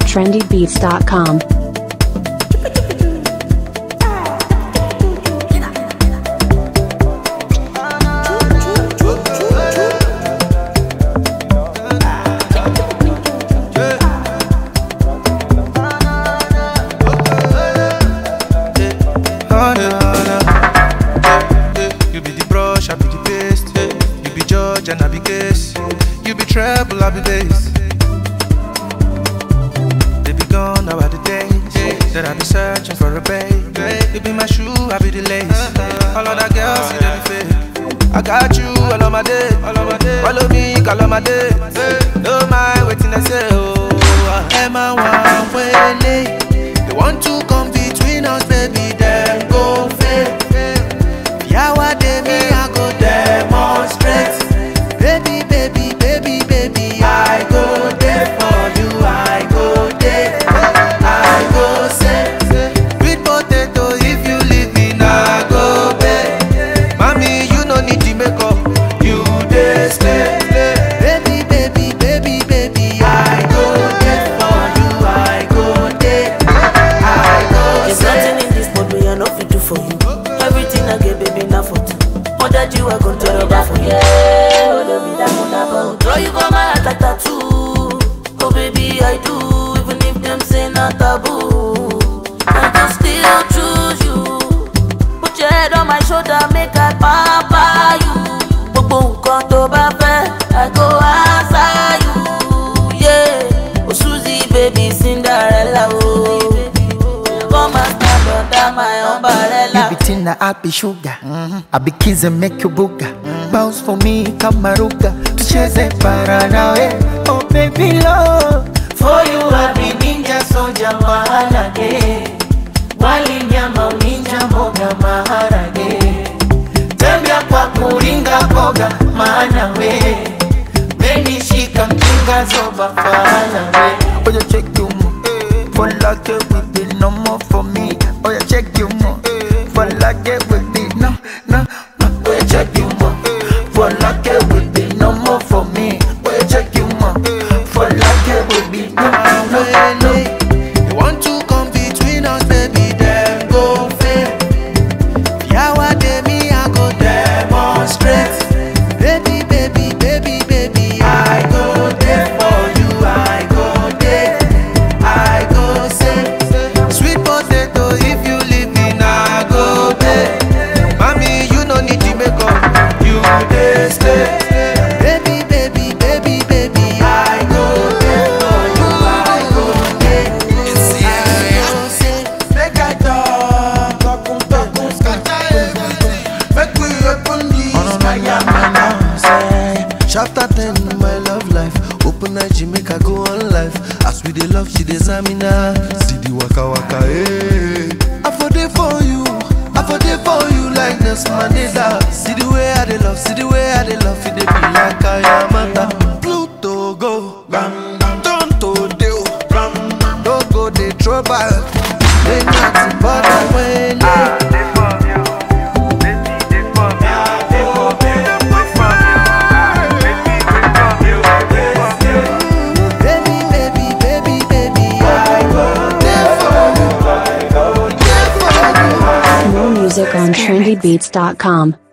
trendybeats.com. Oh, no, no. You be the brush, I be the paste. You be judge and I be case. You be treble, I be bass. They be gone now are the days that I be searching for a babe. You be my shoe, I be the lace. All of that girls, see them fake. I got you all of my day. Follow me, call on my day. No mind waiting, I say, oh. Emma, one way They want to come between us, baby, then go fail. Yawa de me, I go demonstrate. Baby, baby, baby, baby, I go there for you. I go there. I go say, sweet potato, if you leave me, now go bed. Mommy, you no need to make up. You dey stay. Baby, baby, baby, baby, I go there for you. I go there. I go There's say. nothing in this world me I no fit do for you. Everything I get, baby, now for two. More that you are gonna turn over for you. Oh, don't be that one about. Draw you for my heart like tattoo. Oh, baby, I do. Even if them say not taboo, I can still choose you. Put your head on my shoulder, make I pamper you. Gbogbo nǹkan tó bá fẹ́, I go answer you. Yeah, oh Suzy, baby, Cinderella, oh. Come and stand under my umbrella. You be tina, I be sugar. I be kiss and make you booga. Bounce for me, kamaruga. Tucheze paranawe. Oh baby love. For you I be ninja soldier maharage. Wali nyama uninja mboga maharage. Tembea kwa kuringa boga maana we. Menishika mkinga zoba fana we. Oh you check you mo. For like it will be no more for me. Oh you check you mo. For like it will be no, no, no. Oh you check you mo. For like it will be no more for me. Oh you check you mo. For like it will be no, no, no. They want to come between us, baby, then go fail. Yawa de me, I go demonstrate. Baby, baby, baby, baby, I go there for you. I go there. I go say, sweet potato, if you leave me, now go there. Mommy, you no need to make up. You dey stay. Baby, baby, baby, baby, I go there for you. I go there. I go say, Make I talk, talk, talk, scatter everything. Make we open this fire, say. Chapter 10, my love life. Open night, she make her go on life. As we dey love, she dey zamina. See the waka waka, eh. I for dey for you, I for dey for you like Nelson Mandela. See the way I dey love, see the way I dey love, it dey be like I am a Pluto go, bam, Toronto dey, bam, no go dey throw back. Ain't nothing but a way. baby, baby, baby, baby, I go there for you. More music on trendybeats.com.